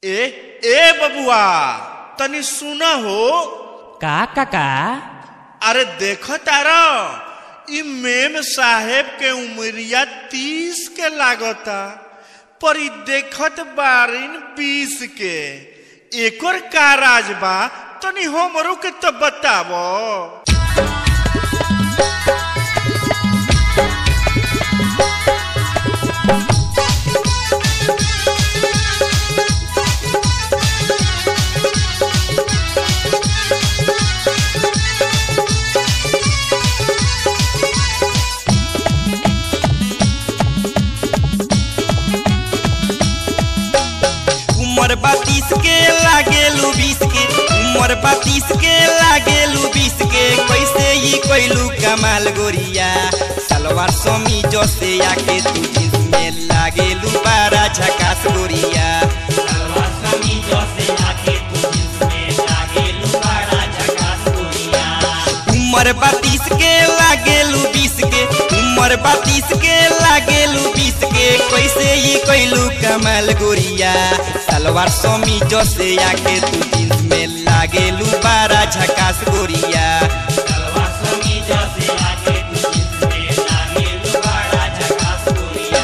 ए ए बबुआ तनी सुना हो का काका अरे देख तारा इ मेम साहेब के उमरिया तीस के लागता पर इ देखत बारिन बीस के एकर का राज बा तनी हमरो के तो बतावो उमर बत्तीस के लागेलू बीस के उमर बत्तीस के लागेलू बीस के कैसे ही कैलू कमाल गोरिया सलवार समी जसे आके तू जींस में लागेलू बारा झकास गोरिया सलवार समी जसे आके तू जींस में लागेलू बारा झकास गोरिया उमर बत्तीस के लागेलू बीस के उमर बत्तीस के लागेलू बीस के कैसे ही कैलू कमाल गोरिया सलवार समी जसे आके तू जींस में लागेलू बारा झकास गोरिया सलवार समी जसे आके तू जींस में लागेलू बारा झकास गोरिया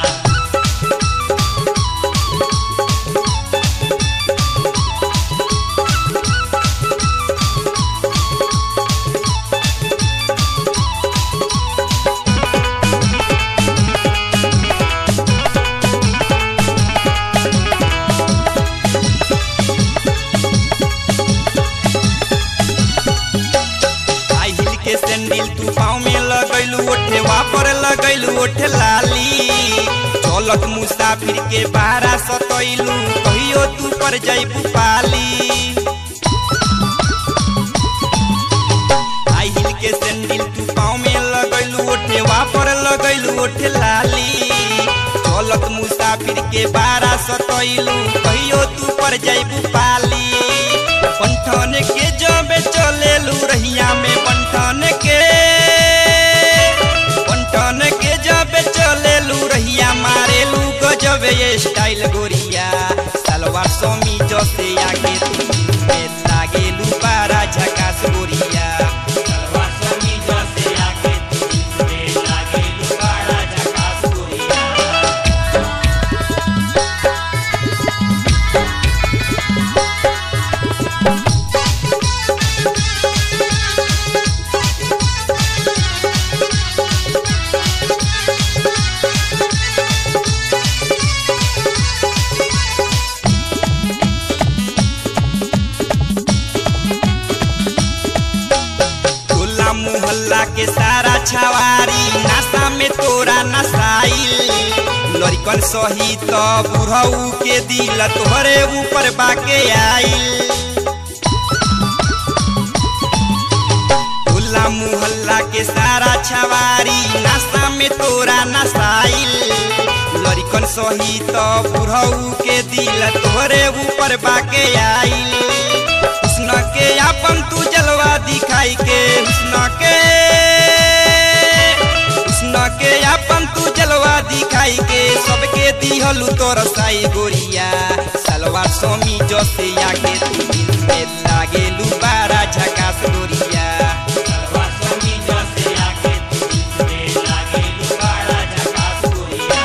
हाई हिल के सैंडल तू पाँव में लगैलू ओठे वापर लगैलू ओठे लाली चलत मुसाफिर के बारा सतैलू कहियो तू पर जैबू पाली हाई हिल के सैंडल तू पाँव में लगैलू ओठे वापर लगैलू ओठे लाली चलत मुसाफिर के बारा सतैलू कहियो तू पर जैबू पाली बंठन के जबे चलेलू रहिया में बंठन के बंठन के जबे चलेलू रहिया मारेलू गजब ये स्टाइल गोरिया सलवार समी जसे आगे तू में लागेलू बारा झकास गोरिया सलवार समी जसे आगे तू में लागेलू बारा झकास गोरिया टोला मोहल्ला के सारा छवारी नासा में तोरा नसाइल लड़कन सही तो बुढ़ऊ के दिल तोहरे ऊपर बाके आइल टोला मोहल्ला के सारा छवारी नासा में तोरा नसाइल लड़कन सही तो बुढ़ऊ के दिल तोहरे ऊपर बाके आइल हुस्न के अपन तू जलवा दिखाई के हुस्न के हुस्न के अपन तू जलवा दिखाई के सबके दिहलू तोर साई गोरिया सलवार सोमी जसे आके तू दिन में लागेलू बारा झकास गोरिया सलवार सोमी जसे आके तू दिन में लागेलू बारा झकास गोरिया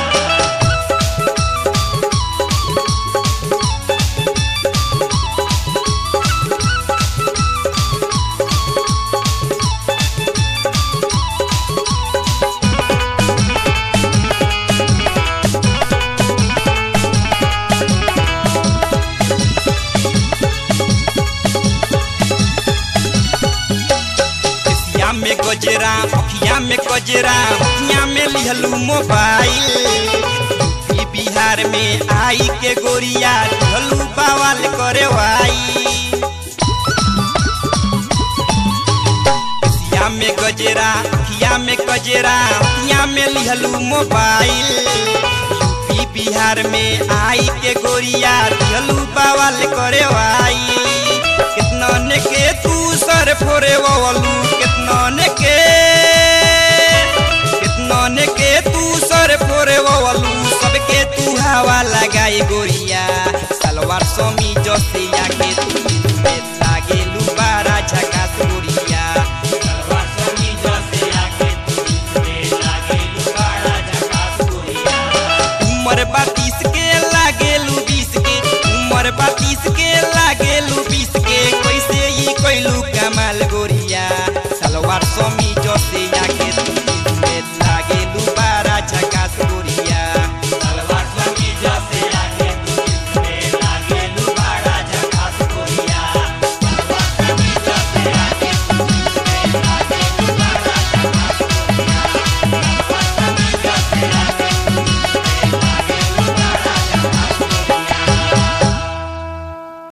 केसिया में गजरा अखिया में गजरा अखिया में लिहलू मोबाइल यूपी बिहार में आई के गोरिया ढलू बवाल करे वाई केसिया में गजरा अखिया में गजरा अखिया में लिहलू मोबाइल यूपी बिहार में आई के गोरिया ढलू बवाल करे वाई कितना ने के तू सर फोरे वलू कितना ने के कितना ने के तू सर फोरे वलू सबके तू हवा लगाई गोरिया सलवार समी जसे आके तू में लागेलू बारा झकास गोरिया सलवार समी जसे आके तू में लागेलू बारा झकास गोरिया उमर बातीस के लागेलू बीस के उमर बातीस के लागेलू बीस